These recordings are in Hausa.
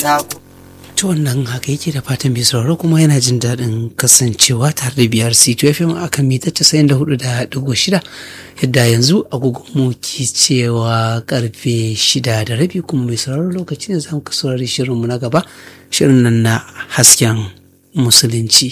taku. ta wannan haka yake da fatan bai sauraro kuma yana jin daɗin kasancewa tare da biyar c2 fm a kan mita 94.6 yadda yanzu agogonmu ke cewa karfe 6 da rabi kuma mai sauraro lokaci ne za mu saurari shirinmu na gaba shirin nan na hasken musulunci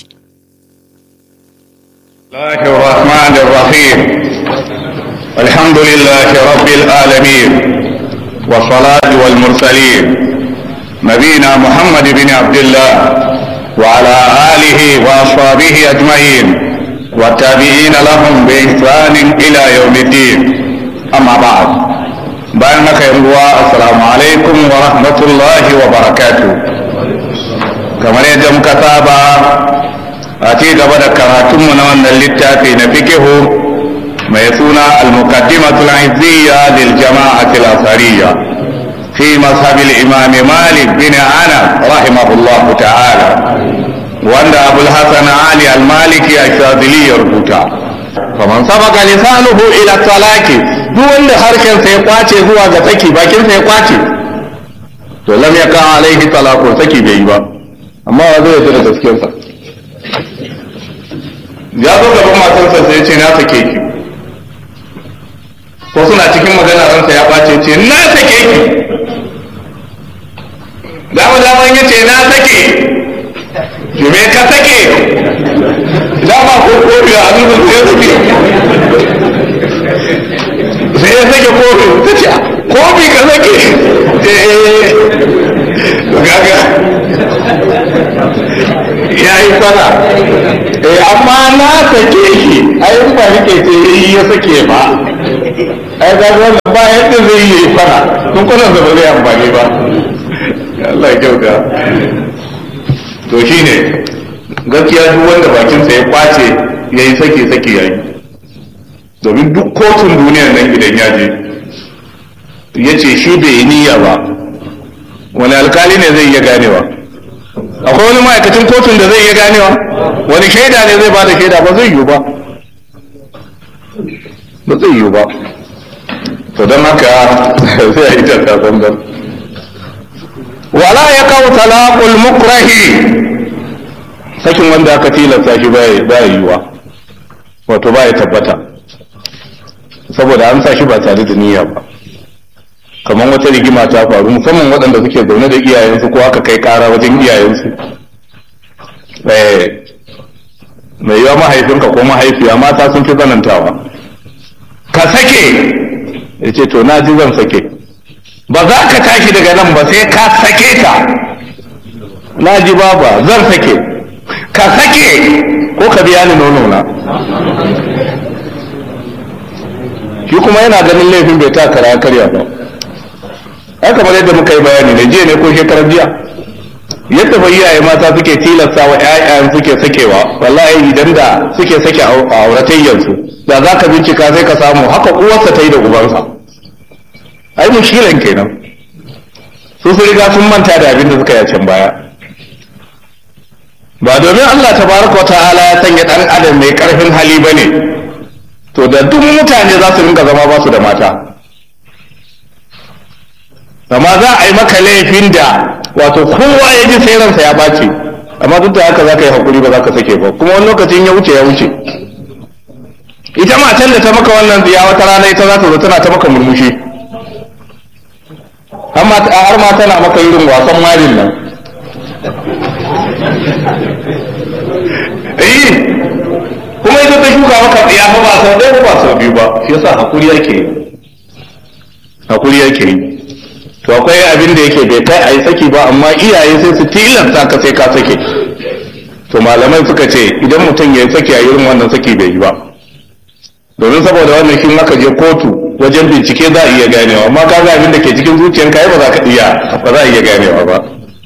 الله الرحمن الرحيم الحمد لله رب العالمين والصلاة والمرسلين نبينا محمد بن عبد الله وعلى آله وأصحابه أجمعين والتابعين لهم بإحسان إلى يوم الدين أما بعد بأنك يرجو السلام عليكم ورحمة الله وبركاته كما يجب كتابة أتي قبل كراتم من اللتافي نفكه ما يسونا المقدمة العزية للجماعة الأثرية في مذهب الإمام مالك بن أنس رحمه الله تعالى وأن أبو الحسن علي المالكي الشاذلي يربطا فمن سبق لسانه إلى الطلاق duk wanda harshen sai kwace zuwa ga saki bakin sai kwace to lam yaka alaihi talaqu saki bai yi ba amma wa zai da gaskiyar sa ya zo gaban matarsa sai ya ce na sake ki ko suna cikin magana ransa ya ɓace ce na sake ki dama dama ya ce na sake ki me ka sake dama ko kofi a nuna sai ya sake sai ya sake kofi ta ce kofi ka sake eh gaga ya yi fara eh amma na sake shi ai ba nake ce ya sake ba ai ga wannan ba yadda zai yi fara kun kuna da ba zai amfani ba Allah ya kyauta to shine gaskiya duk wanda bakinsa ya kwace ya yi sake sake ya yi domin duk kotun duniyar nan idan ya je ya ce shi bai yi niyya ba wani alkali ne zai iya ganewa akwai wani ma'aikacin kotun da zai iya ganewa wani shaida ne zai ba da shaida ba zai yiwu ba ba zai yiwu ba to don haka sai a yi tarka zanzan wala ya kawo talaqul mukrahi sakin wanda aka tilasta shi ba ya yiwa wato ba ya tabbata saboda an sa shi ba tare da niyya ba kamar wata rigima ta faru musamman waɗanda suke zaune da iyayensu ko aka kai ƙara wajen iyayensu mai yiwa mahaifinka ko mahaifiya mata sun fi zanantawa ka sake ya ce to na ji zan sake ba za ka tashi daga nan ba sai ka sake ta na ji baba zan sake ka sake ko ka biya ni nono na shi kuma yana ganin laifin bai ta kara karya ba ai kamar yadda muka yi bayani ne jiya ne ko shekarar jiya yadda fa iyaye mata suke tilasta wa ƴaƴan suke sakewa wallahi idan da suke sake auratayyansu da za ka bincika sai ka samu haka uwarsa ta yi da ubansa ai mushkilan kenan su su riga sun manta da abin da suka yi can baya ba domin Allah tabaraka wa ta'ala ya sanya dan adam mai karfin hali bane to da duk mutane za su rinka zama ba su da mata amma za a yi maka laifin da wato kowa ya ji sai ransa ya bace amma duk da haka za ka yi hakuri ba za ka sake ba kuma wani lokacin ya wuce ya wuce ita matan da ta maka wannan ziya wata rana ita za ta zo tana ta maka murmushi har ma tana maka irin wasan marin nan eh kuma ita ta shuka maka tsiya fa ba sau ɗaya ba sau biyu ba shi yasa hakuri yake yi hakuri yake yi to akwai abin da yake bai kai a yi saki ba amma iyaye sai su tilasta ka sai ka sake to malamai suka ce idan mutum ya yi saki a irin wannan saki bai yi ba domin saboda wannan shi aka je kotu wajen bincike za a iya ganewa amma ka ga abin da ke cikin zuciyarka ai ba za ka iya ba za a iya ganewa ba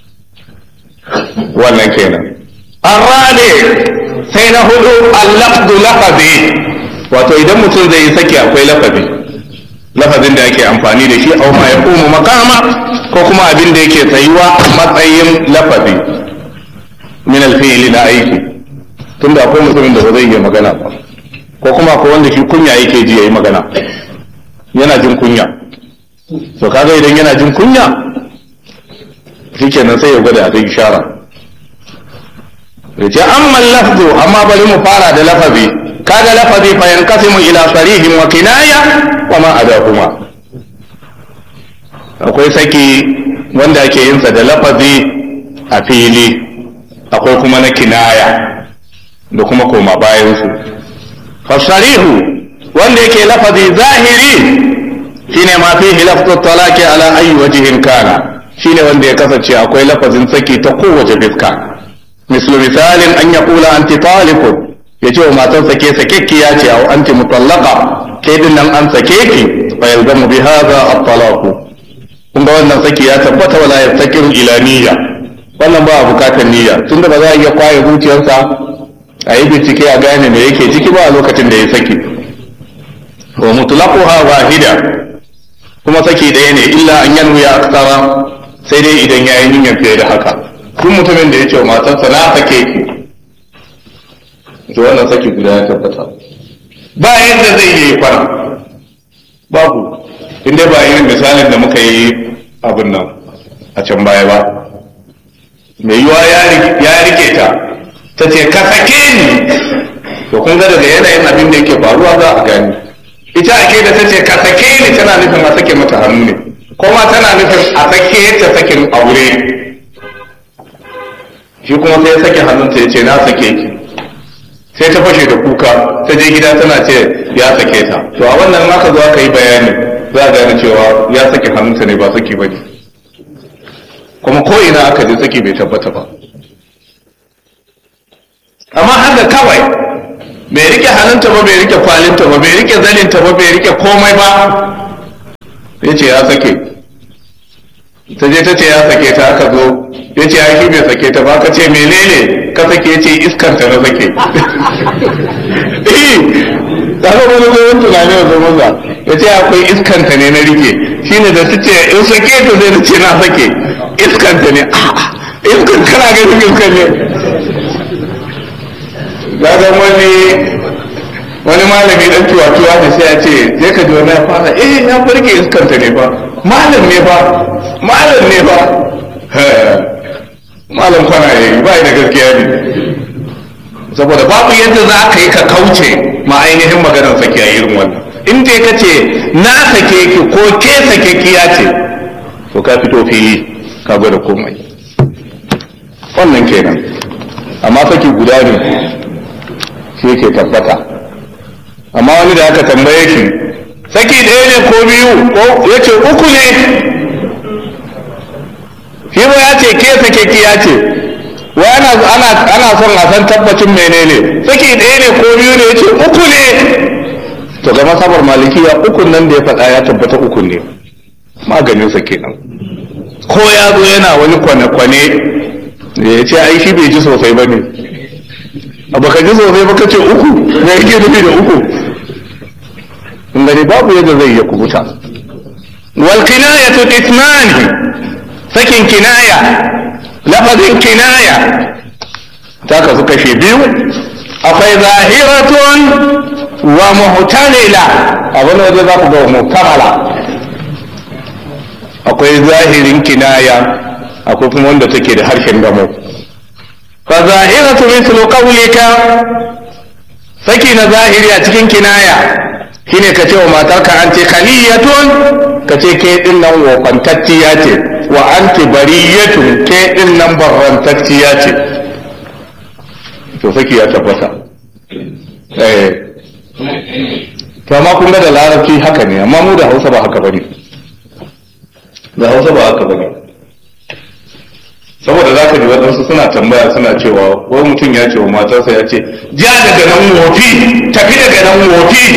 wannan kenan arrade sai na hudu al-lafdu lafazi wato idan mutum zai yi saki akwai lafazi lafazin da yake amfani da shi au ma ya kuma makama ko kuma abin da yake tsayuwa a matsayin lafazi min alfi'li na aiki tunda akwai mutumin da ba zai iya magana ba ko kuma akwai wanda shi kunya yake ji yayi magana yana jin kunya to kaga idan yana jin kunya shikenan sai ya gwada ta ishara ya ce amma lafzu amma bari mu fara da lafazi kaga lafazi fa yanqasimu ila sarihin wa kinaya wa ma adahuma akwai saki wanda ake yin sa da lafazi a fili akwai kuma na kinaya da kuma koma bayan su fasarihu wanda yake lafazi zahiri shine ma fihi lafzu talaqi ala ayi wajhin kana shine wanda ya kasance akwai lafazin saki ta kowace fiska mislu misalin an yaqula anti taliqun yace wa matan sake sakekkiya ce au anti mutallaqa ke din nan an sake ki fa yalzamu bi hadha at-talaq kun ga wannan saki ya tabbata wala yastakiru ila niyya wannan ba bukatar niyya tunda ba za a iya kwaye zuciyarsa a yi bincike a gane me yake ciki ba a lokacin da ya saki wa mutlaquha wahida kuma saki ɗaya ne illa an yanwiya aksara sai dai idan ya yi niyyar fiye da haka duk mutumin da ya ce wa matarsa na sake ki to wannan saki guda ya tabbata ba yadda zai yi kwana babu inda ba irin misalin da muka yi abin nan a can baya ba mai yiwa ya rike ta ta ce ka sake ni to kun ga daga yanayin abin da yake faruwa za a gani ita ake da ta ce ka sake ni tana nufin a sake mata hannu ne kuma tana nufin a sake ta sakin aure shi kuma sai ya sake hannunta ya ce na sake ki sai ta fashe da kuka ta je gida tana ce ya sake ta to a wannan aka zo aka yi bayani za a gane cewa ya sake hannunta ne ba saki ba ne kuma ko ina aka je saki bai tabbata ba amma haka kawai bai rike hannunta ba bai rike kwalinta ba bai rike zaninta ba bai rike komai ba ya ce ya sake ta je ta ce ya sake ta aka zo ya ce ya shi bai sake ta ba ka ce menene ka sake ya ce iskanta na sake eh ta ga wani zuwan tunani a zo maza ya ce akwai iskanta ne na rike shine da ta ce in sake ta zai na ce na sake iskanta ne iskan kana ganin iskan ne ga wani wani malami dan tuwa-tuwa da sai ya ce je ka ji wani ya fara eh ya farke iskanta ne fa malam ne fa malam ne fa malam kwana ya yi bai da gaskiya ne saboda babu yadda za ka yi ka kauce ma ainihin maganar sake a irin wannan in dai ka ce na sake ki ko ke sake ki ya ce to ka fito fili ka gwada komai wannan kenan amma saki guda ne shi yake tabbata amma wani da aka tambaye shi saki ɗaya ne ko biyu ko ya ce uku ne shi ba ya ce ke sake ki ya ce wai ana ana ana son a san tabbacin menene saki ɗaya ne ko biyu ne ya ce uku ne to ga masabar malikiya ukun nan da ya faɗa ya tabbata uku ne maganin sa kenan ko ya zo yana wani kwane-kwane ya ce ai shi bai ji sosai ba ne a baka ji sosai ba ka ce uku me yake nufi da uku in gani babu yadda zai iya kubuta wal kinayatu qismani sakin kinaya lafazin kinaya ta kasu kashe biyu akwai zahiratun wa muhtamila abin waje za ku ga muhtamala akwai zahirin kinaya akwai kuma wanda take da harshen gamo fa zahiratu mislu qawlika saki na zahiri a cikin kinaya shine ka ce wa matarka an ce khaliyatun ka ce ke din nan wofantacciya ce wa anti bariyatun ke din nan barrantacciya ce to saki ya tabbata eh to amma kun ga da larabci haka ne amma mu da Hausa ba haka bane da Hausa ba haka bane saboda za ka ji waɗansu suna tambaya suna cewa wani mutum ya ce wa matarsa ya ce ja daga nan wofi tafi daga nan wofi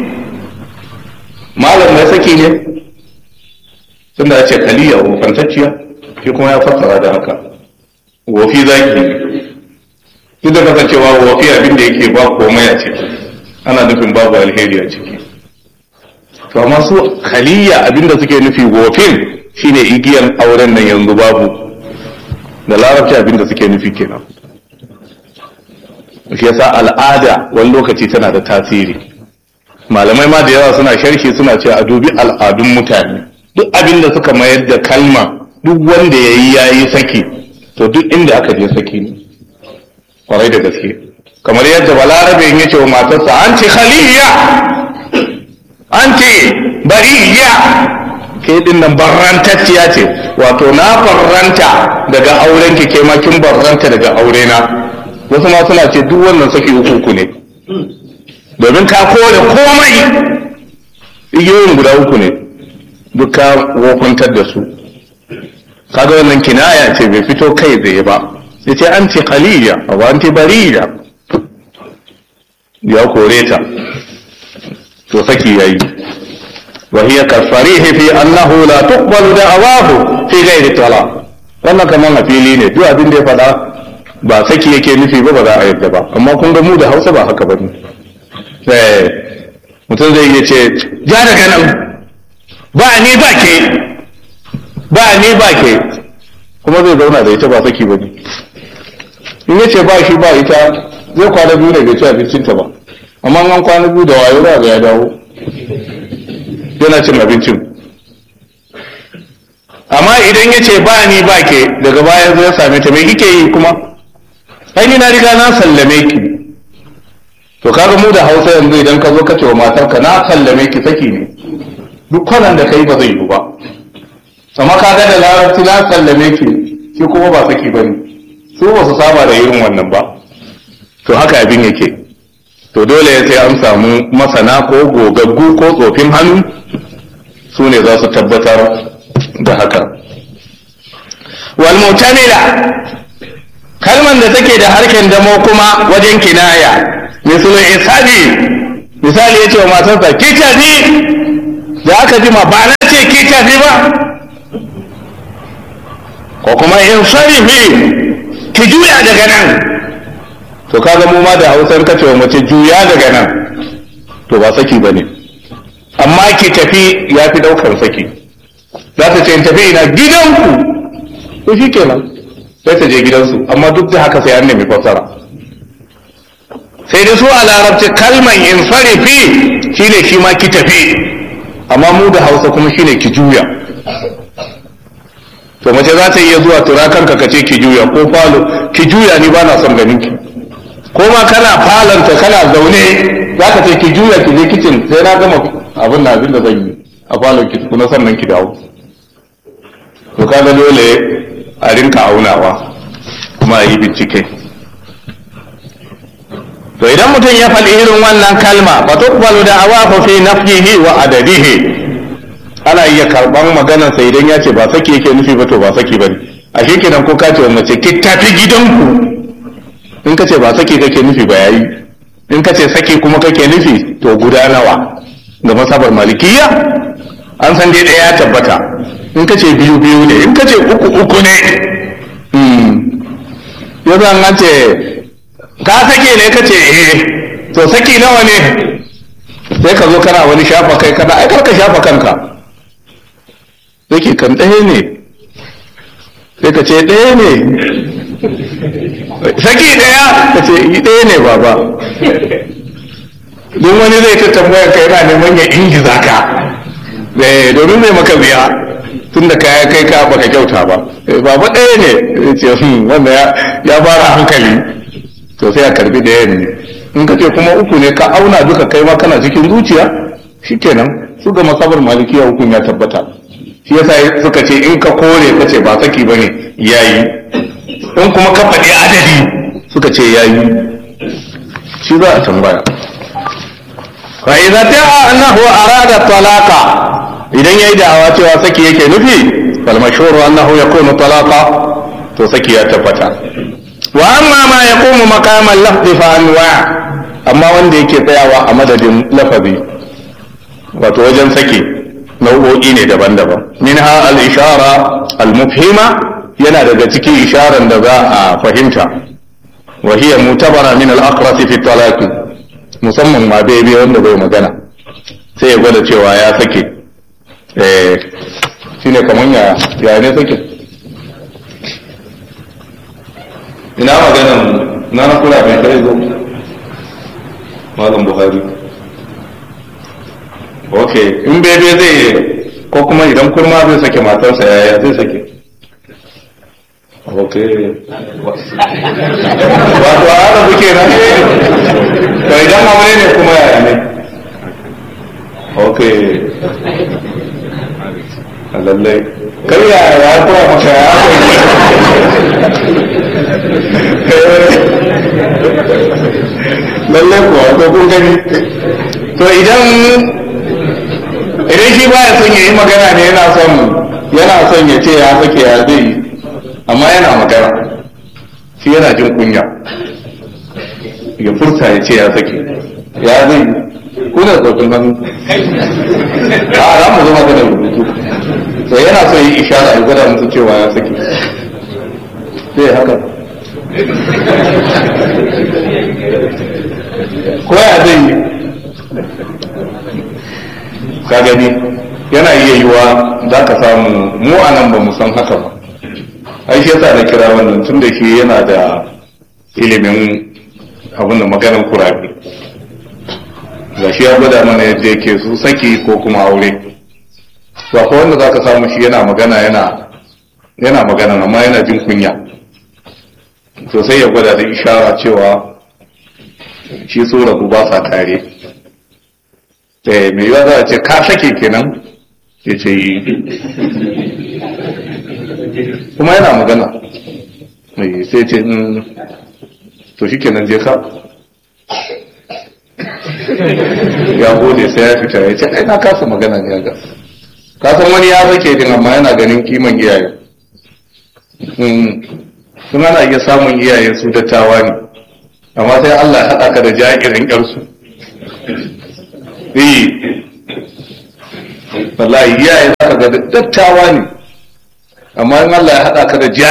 malam mai saki ne tunda ya ce kaliya wofantacciya shi kuma ya fassara da haka wofi zaki ne duk da kasancewa wofi abin da yake ba komai a ciki ana nufin babu alheri a ciki to amma su kaliya abin da suke nufi wofin shine igiyar auren nan yanzu babu da larabci abin da suke nufi kenan shi yasa al'ada wani lokaci tana da tasiri malamai ma da yawa suna sharhi suna ce a dubi al'adun mutane duk abin da suka mayar da kalma duk wanda ya yi ya yi saki to duk inda aka je saki ne kwarai da gaske kamar yadda balarabe ya ce wa matarsa an ce khaliya an ce bariya ke din nan barrantacciya ce wato na barranta daga auren ki ke makin barranta daga aure na wasu ma suna ce duk wannan saki uku ne domin ka kore komai igiyoyin guda uku ne duk ka wofantar da su kaga wannan kinaya ce bai fito kai tsaye ba ya ce an ce khaliya a an ce bariya ya kore ta to saki yayi وهي كالصريح في أنه لا تقبل دعواه في غير الطلاق wannan kaman a fili ne duk abin da ya faɗa ba saki yake nufi ba ba za a yadda ba amma kun ga mu da hausa ba haka ba ne mutum zai iya ce ja daga nan ba ni ba ke ba ni ba ke kuma zai zauna da ita ba saki ba ne in ya ce ba shi ba ita zai kwana biyu ne bai ci abincinta ba amma an kwana biyu da wayo za ga ya dawo yana cin abincin amma idan ya ce ba ni ba ke daga baya zai same ta mai kike yi kuma ai ni na riga na sallame ki to kaga mu da hausa yanzu idan ka zo ka ce wa matarka na sallame ki saki ne duk kwanan da kai ba zai yi ba amma kaga da larabci na sallame ki shi kuma ba saki bane su ba su saba da irin wannan ba to haka abin yake to dole ya sai an samu masana ko gogaggu ko tsofin hannu su ne za su tabbatar da haka walmutamila kalman da take da harken damo kuma wajen kinaya misalin isabi misali ya ce wa matarsa ki tafi da aka jima ba na ce ki tafi ba ko kuma in sarifi ki juya daga nan to kaga mu ma da hausar kace wa mace juya daga nan to ba saki bane amma ki tafi ya fi daukar saki za ta ce in tafi ina gidanku to shi kenan sai ta je gidansu amma duk da haka sai an nemi fassara sai da su a larabci kalman in farifi shine shi ma ki tafi amma mu da hausa kuma shine ki juya to mace za ta iya zuwa turakanka ka ce ki juya ko falo ki juya ni ba na son ganin ki ko ma kana falanta kana zaune za ka ce ki juya ki je kicin sai na gama abin da abin da zan yi a falon ki kuma sannan ki dawo to kaga dole a rinka aunawa kuma a yi bincike to idan mutum ya faɗi irin wannan kalma fa tuqbalu da'awahu fi nafyihi wa adadihi ana iya karban maganar sa idan ya ce ba saki yake nufi ba to ba saki bane a shi kenan ko ka ce wa mace ki tafi gidanku in ka ce ba saki kake nufi ba yayi in ka ce saki kuma kake nufi to guda nawa ga masabar malikiya an san dai ɗaya ya tabbata in ka ce biyu biyu ne in ka ce uku uku ne yanzu an ce ka sake ne ka ce eh to saki nawa ne sai ka zo kana wani shafa kai kana ai ka shafa kanka saki kan ɗaya ne sai ka ce ɗaya ne saki ɗaya ka ce yi ɗaya ne baba don wani zai ta tambayar ka yana neman ya ingiza ka domin zai maka biya tun da kaya kai ka baka kyauta ba baba ɗaya ne ya ce wanda ya fara hankali to sai a karbi ɗaya ne in ka ce kuma uku ne ka auna duka kai ma kana cikin zuciya shikenan su ga masabar malikiya hukun ya tabbata shi yasa suka ce in ka kore ka ce ba saki bane yayi in kuma ka faɗi adadi suka ce yayi shi za a tambaya fa idza ta'a annahu arada talaqa idan yayi da'awa cewa saki yake nufi fal mashhuru annahu yakunu talaqa to saki ya tabbata wa amma ma yaqumu maqaman lafzi fa anwa amma wanda yake tsayawa a madadin lafazi wato wajen saki nau'o'i ne daban-daban minha al-ishara al-mufhima yana daga cikin isharan da za a fahimta wa hiya mutabara min al-aqras fi talaqi musamman ma bebe wanda bai magana sai ya gwada cewa ya sake eh shine kaman ya ya ne sake ina maganan na na kula mai kai zo malam buhari ok in bebe zai ko kuma idan kurma zai sake matarsa yaya zai sake ok wato a haka kuke nan to idan aure ne kuma yaya ne ok a lallai kai ya ya koya maka ya lallai kuwa ko kun gani to idan idan shi baya son ya yi magana ne yana son yana son ya ce ya sake ya zai yi amma yana magana shi yana jin kunya ya furta ya ce ya sake ya zai yi kuna tsofin hannu a za mu zama da rubutu sai yana son yi ishara ya gwada musu cewa ya sake sai haka ko ya zai yi ka gani yana iya yiwa za ka samu mu a nan ba mu san haka ba ai shi yasa na kira wannan tun da shi yana da ilimin abin da maganar kurabi ga shi ya gwada mana yadda yake su saki ko kuma aure ba ko wanda za ka samu shi yana magana yana yana magana amma yana jin kunya to sai ya gwada da ishara cewa shi so rabu ba sa tare eh mai yiwa za a ce ka sake kenan ya ce yi kuma yana magana mai sai ce to shi kenan je ka ya gode sai ya fita ya ce ai na kasa magana ne ga kasan wani ya sake din amma yana ganin kiman iyaye sun ana iya samun iyaye su dattawa ne amma sai Allah ya haɗa ka da ja'irin ƴarsu eh wallahi iyaye za ka ga dattawa ne amma in Allah ya haɗa ka da